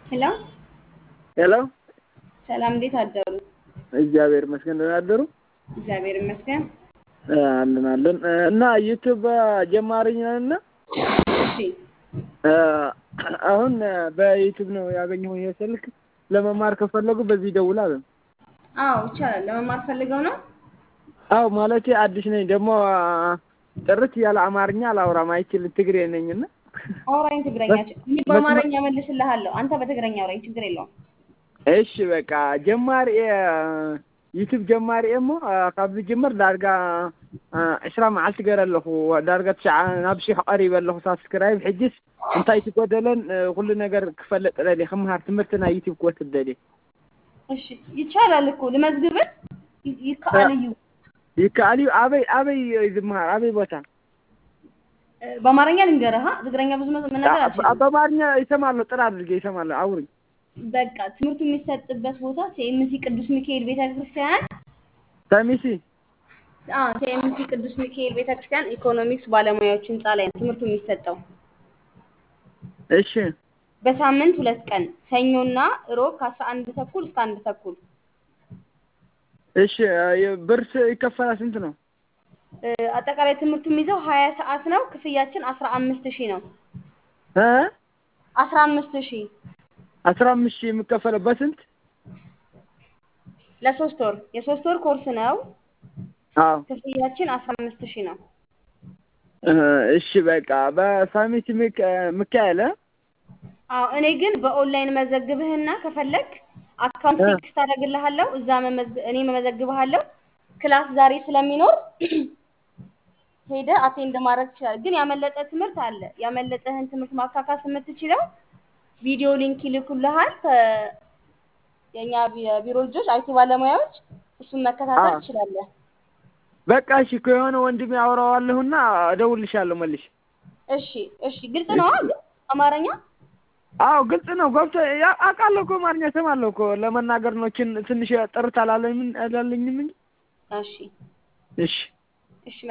ሄሎ ሄሎ ሰላም፣ እንዴት አደሩ? እግዚአብሔር ይመስገን ደህና አደሩ። እግዚአብሔር ይመስገን። አለን አለን እና ዩቱብ ጀማሪ ነን እና እሺ አሁን በዩቱብ ነው ያገኘሁ ይሄ ስልክ ለመማር ከፈለጉ በዚህ ደውል አለን። አዎ ይቻላል። ለመማር ፈልገው ነው? አዎ ማለቴ አዲስ ነኝ ደግሞ ጥርት ያለ አማርኛ አላወራም አይችልም ትግሬ ነኝና አውራኝ ትግረኛ። እኔ በአማርኛ መልስልሃለሁ፣ አንተ በትግረኛ አውራኝ፣ ችግር የለውም። እሺ በቃ ጀማሪ ዩቱብ ጀማሪ እሞ ካብ ዝጅምር ዳርጋ ዕስራ መዓልቲ ገይረ ኣለኹ ዳርጋ ትሽዓ ናብ ሽሕ ቀሪበ ኣለኹ ሳብስክራይብ ሕጅስ እንታይ ትጎደለን ኩሉ ነገር ክፈልጥ ደልየ ክምሃር ትምህርቲ ናይ ዩቱብ ክወስድ ደልየ እሺ ይቻላል እኮ ልመዝግብን ይ- ይከአል እዩ። ይከኣል እዩ ኣበይ ኣበይ እዩ ዝምሃር ኣበይ ቦታ እ፣ በአማርኛ ልንገርህ፣ ሀ፣ ትግረኛ ብዙ መ- መናገር አልችልም። በአማርኛ ይሰማለሁ ጥራ አድርጌ ይሰማለሁ አውሪ በቃ ትምህርቱ የሚሰጥበት ቦታ ሲኤምሲ ቅዱስ ሚካኤል ቤተክርስቲያን ሰሚሲ አዎ ሲኤምሲ ቅዱስ ሚካኤል ቤተክርስቲያን ኢኮኖሚክስ ባለሙያዎች ህንፃ ላይ ነው ትምህርቱ የሚሰጠው። እሺ በሳምንት ሁለት ቀን ሰኞና ሮብ ከአስራ አንድ ተኩል እስከ አንድ ተኩል እሺ ብርስ ይከፈላል ስንት ነው እ፣ አጠቃላይ ትምህርቱ የሚይዘው ሀያ ሰዓት ነው። ክፍያችን አስራ አምስት ሺህ ነው። እ አስራ አምስት ሺህ አስራ አምስት ሺህ የሚከፈለው በስንት ለሶስት ወር የሶስት ወር ኮርስ ነው። አዎ ክፍያችን አስራ አምስት ሺህ ነው። እ፣ እሺ በቃ በሳሚሲ ሚካኤል እ? አዎ እኔ ግን በኦንላይን መዘግብህና ከፈለግ አካውንት እ። ቴክስት አደርግልሃለሁ። እዛ መመዝግ- እኔ መመዘግብሃለሁ። ክላስ ዛሬ ስለሚኖር ሄደ አቴንድ ማድረግ ትችላለህ። ግን ያመለጠ ትምህርት አለ። ያመለጠህን ትምህርት ማካካስ የምትችለው ቪዲዮ ሊንክ ይልኩልሃል። ከ- የእኛ ቢ- ቢሮ ልጆች አይቲ ባለሙያዎች እሱን መከታተል አዎ። ትችላለህ። በቃ እሺ ከሆነ ወንድሜ አወራዋለሁና እደውልልሻለሁ መልሽ እሺ እሺ፣ ግልጽ ነው ግን አማርኛ አዎ ግልጽ ነው ገብቶ ያ- አውቃለሁ እኮ አማርኛ እሰማለሁ እኮ ለመናገር ነው ችን- ትንሽ ጥርት አላለኝም አላለኝም እንጂ እሺ እሺ